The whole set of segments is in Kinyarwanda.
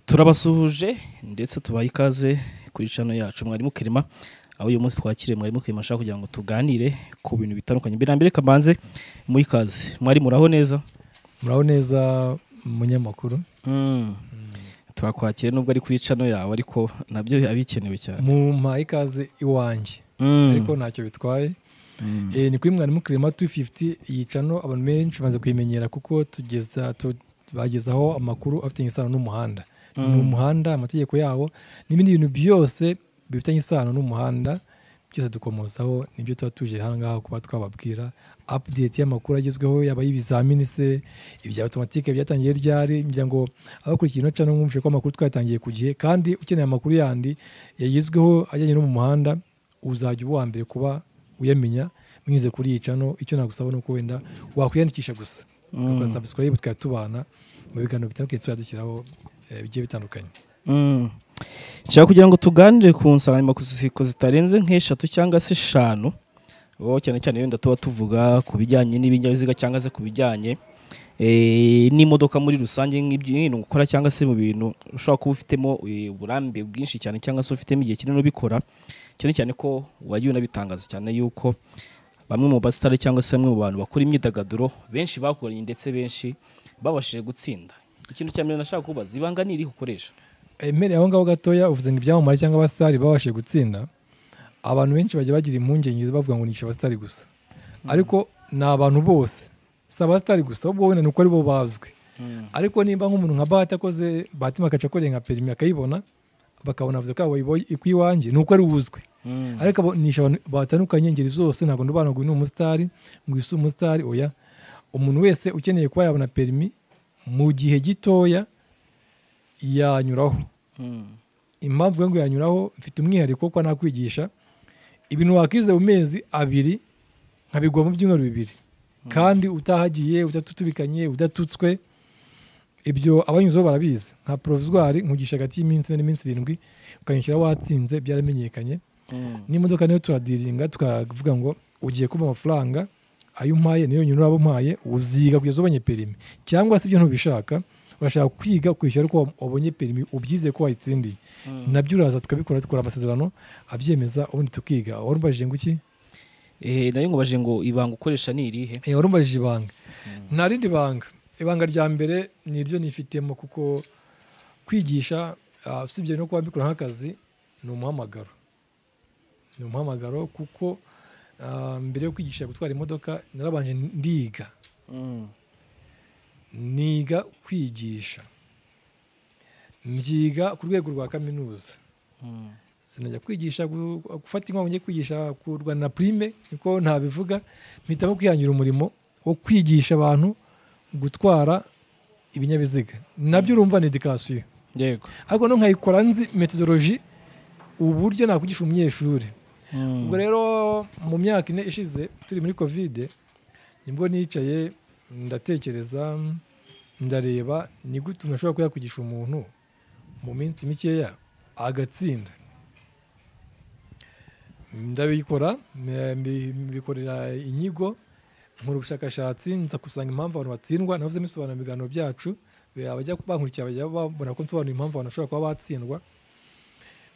turabasuhuje ndetse tubaye ikaze kuri cano yacu mwarimu kirima aho uyu munsi twakiriye mwarimu kirima ashaka kugira ngo tuganire ku bintu bitandukanye mbere na mbere kabanze muri kaze mwarimu uraho neza muraho neza umunyamakuru turakwakira nubwo ari kuri cano yawe ariko nabyo biba bikenewe cyane mumpaye ikaze iwanjye Mm. ariko ntacyo bitwaye Eh, ni kuri mwarimu kirema 250 iyi cano abantu benshi bamaze kuyimenyera kuko tugeza tu- bagezaho amakuru afitanye isano n'umuhanda ni umuhanda amategeko yawo n'ibindi bintu byose bifitanye isano n'umuhanda byose dukomozaho nibyo tuba tuje hano ngaha kuba twababwira update y'amakuru agezweho yaba y'ibizamini se ibya automatique byatangiye ryari ngira ngo abakurikiye ino cano mwumvishe ko amakuru twayatangiye ku gihe kandi ukeneye amakuru yandi yagezweho ajyanye no mu muhanda uzajya uba uwa mbere kuba uyamenya binyuze kuri iyi cano icyo nagusaba ni uko wenda wakwiyandikisha gusa ugakora subscribe tukajya tubana mu biganiro bitandukanye tuzajya dushyiraho eh, bigiye bitandukanye Mm. nshaka kugira ngo tuganire ku nsanganyamatsiko zitarenze nk'eshatu cyangwa se eshanu aho cyane cyane wenda tuba tuvuga ku bijyanye n'ibinyabiziga cyangwa se ku bijyanye eh, n'imodoka muri rusange nk'ibintu ukora cyangwa se mu bintu ushobora kuba ufitemo eh, uburambe bwinshi cyane cyangwa se ufitemo igihe kinini ubikora cyane cyane ko wagiye unabitangaza cyane yuko bamwe mu basitari cyangwa se bamwe mu bantu bakora imyidagaduro benshi bakoranye ndetse benshi babashije gutsinda ikintu cya mbere nashaka kubaza ibanga ni irihe ukoresha emere aho ngaho gatoya uvuze ngo ibyamamare cyangwa abasitari babashije gutsinda abantu benshi bajya bagira impungenge bavuga ngo nishe abasitari gusa ariko ni abantu bose si abasitari gusa ubwo wenda ni uko aribo bazwi ariko nimba nk'umuntu nka bahati akoze batima agace akoreye nka perimi akayibona bakabona avuze ko yaba ibo- ku iwanjye ni uko ari uzwi ariko abo- nishe abantu batandukanye ingeri zose ntabwo ndubana ngo uyu ni umusitari ngo isi umusitari oya umuntu wese ukeneye kuba yabona perimi mu gihe gitoya yanyuraho impamvu yo ngo yanyuraho mfite umwihariko ko nakwigisha ibintu wakwize mu mezi abiri nkabigwa mu byumweru bibiri kandi utahagiye udatutubikanye udatutswe ibyo abanyuzeho barabizi nka porovizwari nkugisha hagati y'iminsi ine n'iminsi irindwi ukanyishyura watsinze byaramenyekanye n'imodoka nayo turadiringa tukavuga ngo ugiye kuba amafaranga ayo umpaye niyo nyine uraba umpaye uziga kugeza ubonye perimi cyangwa se ibyo ntubishaka urashaka kwiga ukishyura ko wabonye perimi ubyize ko wayitsindiye nabyo uraza tukabikora dukora amasezerano abyemeza ubundi tukiga wari umbajije ngo iki Eh, nayo ngo baje ngo ibanga ukoresha ni irihe Eh, wari umbajije ibanga nta rindi banga ibanga rya mbere ni iryo nifitemo kuko kwigisha ah, usibye no kuba mbikora nk'akazi ni umuhamagaro ni umuhamagaro kuko ah, mbere yo kwigisha gutwara imodoka narabanje ndiga niga kwigisha mbyiga ku rwego rwa kaminuza sinajya kwigisha gu- gufata inkwamo njye kwigisha ku rwanda na prime niko ntabivuga mpitamo kwihangira umurimo wo kwigisha abantu gutwara ibinyabiziga nabyo urumva ni edikasiyo yego ariko no nkayikora nzi metodoloji uburyo nakwigisha umunyeshuri ubwo rero mu myaka ine ishize turi muri kovide nibwo nicaye ndatekereza ndareba ni gute umuntu ashobora kuba yakwigisha umuntu mu minsi mikeya agatsinda ndabikora mbi- mbi- mbikorera inyigo nkora ubushakashatsi nza gusanga impamvu abantu batsindwa navuze mbisobanura mu biganiro byacu abajya bankurikira bajya babona ko nsobanura impamvu abantu bashobora kuba batsindwa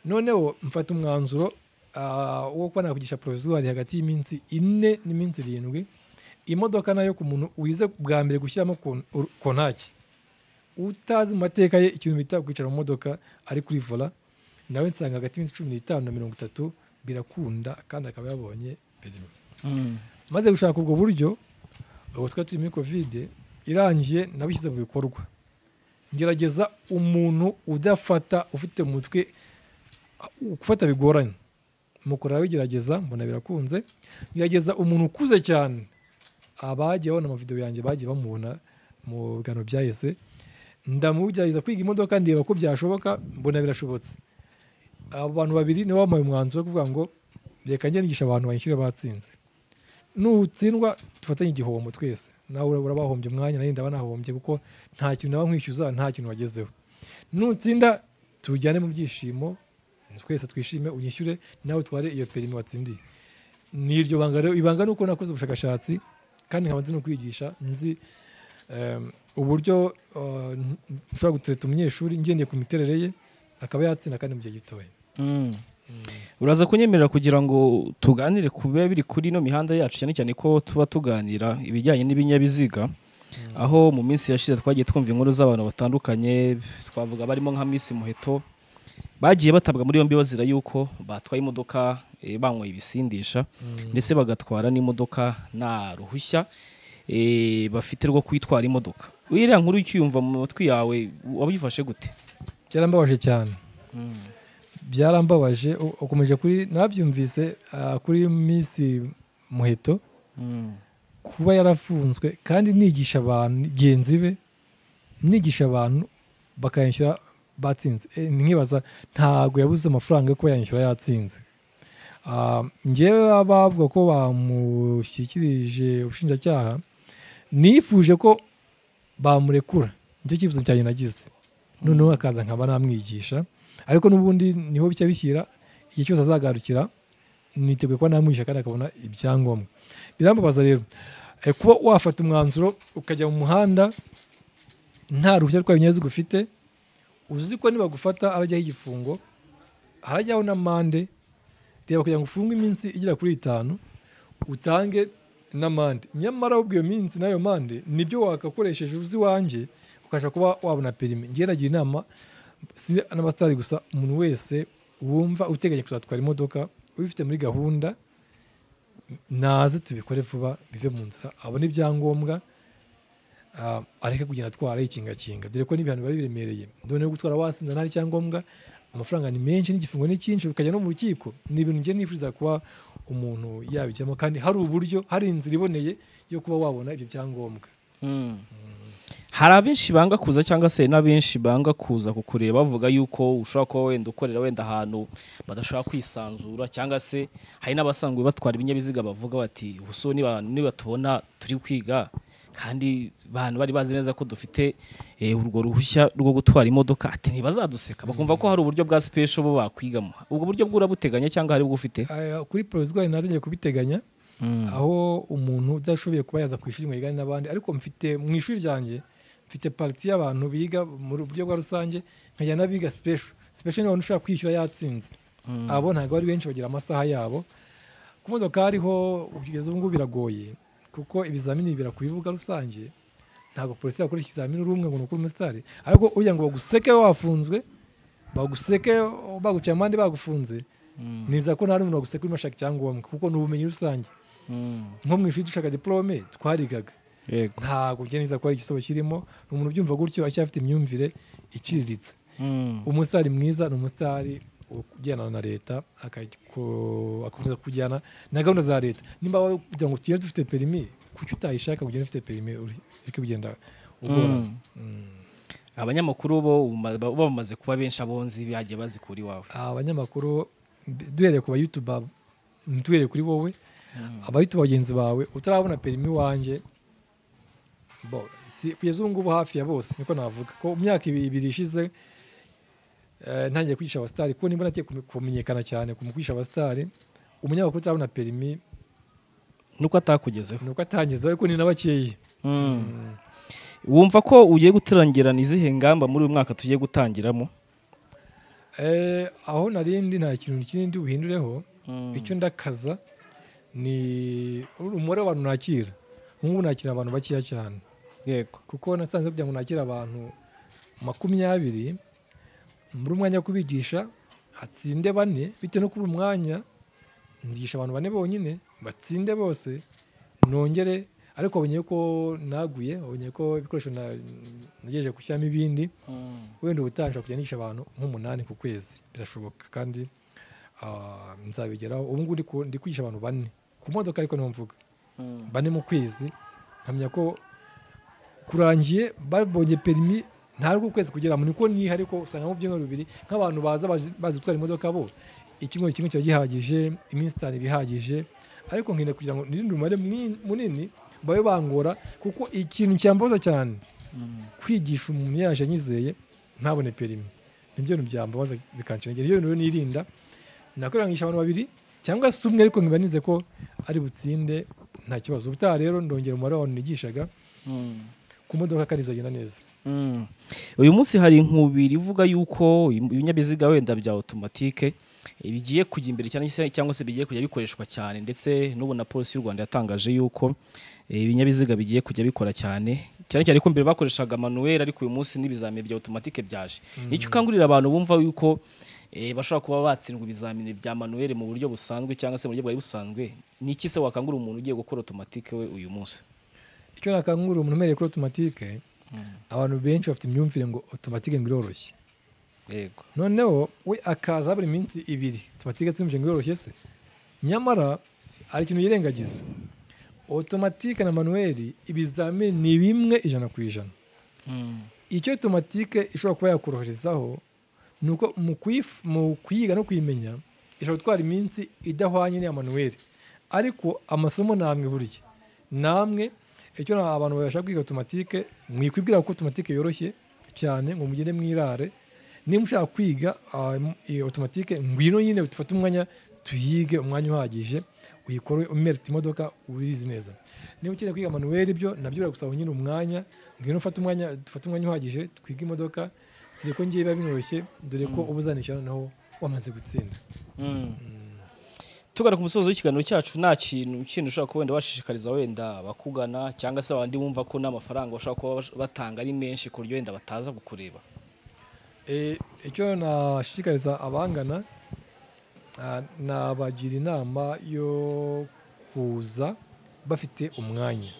noneho mfata umwanzuro ah, wo kuba nakwigisha porovizuwari hagati y'iminsi ine n'iminsi irindwi imodoka nayo ku muntu wize bwa mbere gushyiramo kon- ur- kontaki utazi mu mateka ye ikintu bita kwicara mu modoka ari kuri vola nawe nsanga hagati y'iminsi cumi n'itanu na mirongo itatu birakunda kandi akaba yabonye perimi maze gushaka ubwo buryo ubwo twari turi muri kovide irangiye nabishyize mu bikorwa ngerageza umuntu udafata ufite mu mutwe gufata bigoranye mukora bigerageza mbona birakunze gerageza umuntu ukuze cyane abagiye babona amavidewo yanjye bagiye bamubona mu biganiro byahise ndamugerageza kwiga imodoka ndeba ko byashoboka mbona birashobotse abantu babiri nibo bampaye umwanzuro wo kuvuga ngo reka njye nigisha abantu banyishyure batsinze nutsindwa dufatanye igihombo twese nawe ura- urabahombye umwanya nanjye ndaba nahombye kuko nta kintu naba nkwishyuza nta kintu wagezeho nutsinda tujyane mu byishimo twese twishime unyishyure nawe utware iyo perimi watsindiye ni iryo banga rero ibanga ni uko nakoze ubushakashatsi kandi nkaba nzi no kwigisha nzi em, uburyo uh, nshobora gutereta umunyeshuri ngendeye ku miterere ye akaba yatsinda kandi mu gihe gitoya uraza kunyemerera kugira ngo tuganire ku biba biri kuri ino mihanda yacu cyane cyane ko tuba tuganira ibijyanye n'ibinyabiziga aho mu minsi yashize twagiye twumva inkuru z'abantu batandukanye twavuga barimo nka Miss muheto bagiye batabwa muri yombi bazira yuko batwaye imodoka eh, banyweye ibisindisha ndetse bagatwara n'imodoka nta ruhushya eh, bafite rwo kwitwara imodoka iriya nkuru ukiyumva mu matwi yawe wabifashe gute byarambabaje cyane byarambabaje u- ukomeje kuri nabyumvise ah, kuri minsi muheto Mm. kuba yarafunzwe kandi nigisha abantu genzi be nigisha abantu bakayishyura batsinze Eh, nkibaza ntabwo yabuze amafaranga yo kuba yanyishyura yatsinze Ah, njyewe bavuga ko bamushyikirije ubushinjacyaha nifuje ko bamurekura nicyo cyifuzo cyanjye nagize noneho akaza nkaba namwigisha ariko n'ubundi niho bijya bishyira igihe cyose azagarukira niteguye kuba namwigisha kandi akabona ibyangombwa birambabaza rero Eh, kuba wafata umwanzuro ukajya mu muhanda nta ruhushya rwa ibinyabiziga ufite uzi ko nibagufata harajyaho igifungo harajyaho n'amande reba kugira ngo ufunge iminsi igera kuri itanu utange n'amande nyamara ahubwo iyo minsi n'ayo mande nibyo wakakoresheje uzi wanjye ukabasha kuba wabona perimi ngewe nagira inama si n'abasitari gusa umuntu wese wumva uteganya kuzatwara imodoka ubifite muri gahunda naze tubikore vuba bive mu nzira abone ibyangombwa ah, areke kugenda atwara yikingakinga dore ko n'ibihano biba biremereye ndabona yo gutwara wasinda ntari cyangombwa amafaranga ni menshi n'igifungo ni cyinshi ukajya no mu rukiko ni ibintu njye nifuriza kuba umuntu yabijyamo kandi hari uburyo hari inzira iboneye yo kuba wabona ibyo byangombwa hari abenshi banga kuza cyangwa se n'abenshi banga kuza kukureba bavuga yuko ushobora kuba wenda ukorera wenda ahantu badashobora kwisanzura cyangwa se hari n'abasanzwe batwara ibinyabiziga bavuga bati ubu niba nibatubona turi kwiga kandi abantu bari bazi neza ko dufite eh, urwo ruhushya rwo gutwara imodoka ati ntibazaduseka bakumva ko hari uburyo bwa sipesho bo bakwigamo ubwo buryo bw'urabuteganya cyangwa hari ubwo ufite Ah, kuri porozwari natangiye kubiteganya aho umuntu udashoboye kuba yaza ku ishuri ngo yigane n'abandi ariko mfite mu ishuri ryanjye mfite pariti y'abantu biga mu buryo bwa rusange nkajya n'abiga sipesho sipesho ni abantu ushobora kwishyura yatsinze abo ntabwo ari benshi bagira amasaha yabo ku modoka hariho kugeza ubu ngubu biragoye kuko ibizamini bibera ku bibuga rusange ntabwo polisi yakora ikizamini uri umwe ngo ni ukuri umusitari ariko ugira ngo baguseke wafunzwe baguseke baguciye amande bagufunze niza ko nta n'umuntu waguseka urimo ashaka icyangombwa kuko ni ubumenyi rusange nko mu ishuri dushaka diporome twarigaga yego ntabwo byemeza ko hari igisebo kirimo ni umuntu ubyumva gutyo aracyafite imyumvire iciriritse umusitari mwiza ni umusitari ugendana na leta akako- agakomeza kujyana na gahunda za leta nimba wowe kugira ngo tugende dufite perimi kuki utayishaka kugenda ufite perimi uri- ureke kugenda ugorana Mm. Mm. abanyamakuru bo bama- bo bamaze kuba benshi abonzi bagiye bazikura iwawe abanyamakuru mbi- duhereye ku bayutuba mm, duhereye kuri wowe abayutuba bagenzi bawe utarabona perimi wanjye bo si- kugeza ubu ngubu hafi ya bose niko navuga ko mu myaka ibi- ibiri ishize eh, ntangiye kwigisha abasitari kuko nimba nagiye kumenyekana cyane ku mu kwigisha abasitari umunyamakuru utarabona perimi nuko atakugezeho ni uko atangiza ariko ni na bakeya Mm. wumva ko ugiye guturangirana izihe ngamba muri uyu mwaka tugiye gutangiramo Eh, aho narindi nta kintu kinini buhindureho icyo ndakaza ni umubare w'abantu nakira ubu ngubu nakira abantu bakeya cyane yego kuko nasanze kugira ngo nakire abantu makumyabiri muri umwanya wo kubigisha hatsinde bane bitewe no kubura umwanya nzigisha abantu bane bonyine batsinde bose nongere ariko wabonye ko naguye wabonye ko ibikoresho na- nagejeje gushyiramo ibindi wenda ubutaha nshobora kujya nigisha abantu nk'umunani ku kwezi birashoboka kandi ah, nzabigeraho ubu ngubu ndi ku- ndi kwigisha abantu bane ku modoka ariko niho mvuga bane mu kwezi nkamenya ko kurangiye babonye perimi nta rwo ukwezi kugeramo niko niha ariko usanga mu byumweru bibiri nk'abantu baza bazi- bazi gutwara imodoka bo icyumweru kimwe kiba gihagije iminsi itanu iba ihagije ariko nkeneye kugira ngo nirinde umubare mwin- munini babe bangora kuko ikintu cyambaza cyane kwigisha umuntu yaje anyizeye ntabone perimi nibyo bintu byambabaza bikanshengera iyo bintu rero nirinda nakorangisha abantu babiri cyangwa se umwe ariko nkiba nize ko ari butsinde nta kibazo ubutaha rero ndongera umubare w'abantu nigishaga ku modoka kandi bizagenda neza Mm. uyu munsi hari inkubiri ivuga yuko ibinyabiziga wenda bya otomatike eh, bigiye kujya imbere cyane se- cyangwa se bigiye kujya bikoreshwa cyane ndetse n'ubu na polisi y'u rwanda yatangaje yuko eh, ibinyabiziga bigiye kujya bikora cyane cyane cyane ko mbere bakoreshaga manuel ariko uyu munsi n'ibizamini bya otomatike byaje nicyo ukangurira abantu bumva yuko eh, bashobora kuba batsindwa ibizamini bya manuel mu buryo busanzwe cyangwa se mu buryo bwari busanzwe ni iki se wakangurira umuntu ugiye gukora otomatike we uyu munsi icyo nakangurira umuntu umereye kuri otomatike abantu benshi bafite imyumvire ngo otomatike ngo iroroshye yego noneho we akaza buri minsi ibiri otomatike tumuje ngo iroroshye se nyamara hari ikintu yirengagiza otomatike na manuweli ibizamini ni bimwe ijana ku ijana Mm. icyo otomatike ishobora kuba yakoroherezaho ni uko mu kuyif- mu kuyiga no kuyimenya ishobora gutwara iminsi idahwanye n'iya manuweli ariko amasomo ni amwe burya namwe icyo na- abantu babasha kwiga otomatike mwikwibwira ko otomatike yoroshye cyane ngo mugende mwirare niba ushaka kwiga ah, m- iyo otomatike ngwino nyine dufate umwanya tuyige umwanya uhagije uyikore umerite imodoka uyizi neza niba ukeneye kwiga manuweli byo nabyo biragusaba nyine umwanya ngwino ufate umwanya dufate umwanya uhagije twige imodoka dore ko ngiye biba binoroshye dore ko ubuzanisha noneho wamaze gutsinda tugana ku musozi w'ikiganiro cyacu nta kintu kindi ushobora kuba wenda washishikariza wenda abakugana cyangwa se abandi bumva ko n'amafaranga bashobora kuba bash- batanga ari menshi ku buryo wenda bataza kukureba Eh, icyo nashishikariza abangana ah, nabagira inama yo kuza bafite umwanya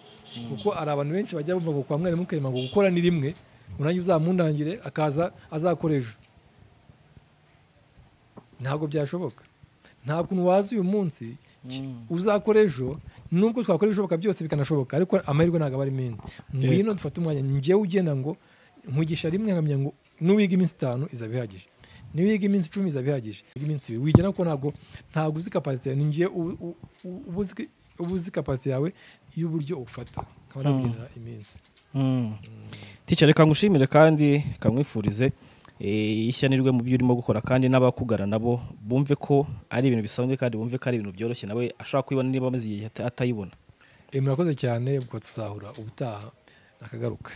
kuko hari abantu benshi bajya bumva ngo kwa mwarimu karema ngo gukora ni rimwe unange uzamundangire akaza azakora ejo ntabwo byashoboka nta kuntu waza uyu munsi ki- uzakora ejo nubwo twakora ibishoboka byose bikanashoboka ariko amahirwe ntabwo aba ari menshi ngwino dufate umwanya njyewe ugenda ngo nkugisha rimwe nkamenya ngo nuwiga iminsi itanu izaba ihagije niwiga iminsi icumi izaba ihagije wiga iminsi ibiri wigira ko ntabwo ntabwo uzi kapasite yawe ni njyewe ubu- ubu- ubu uzi- uba uzi kapasite yawe y'uburyo ufata nkaba nakugenera iminsi tica reka ngushimire kandi kamwifurize ishyanirwe mu byo urimo gukora kandi n'abakugana nabo bumve ko ari ibintu bisanzwe kandi bumve ko ari ibintu byoroshye nawe ashobora kuyibona niba amaze igihe ata- atayibona Eh, murakoze cyane bwatuzahura ubutaha akagaruka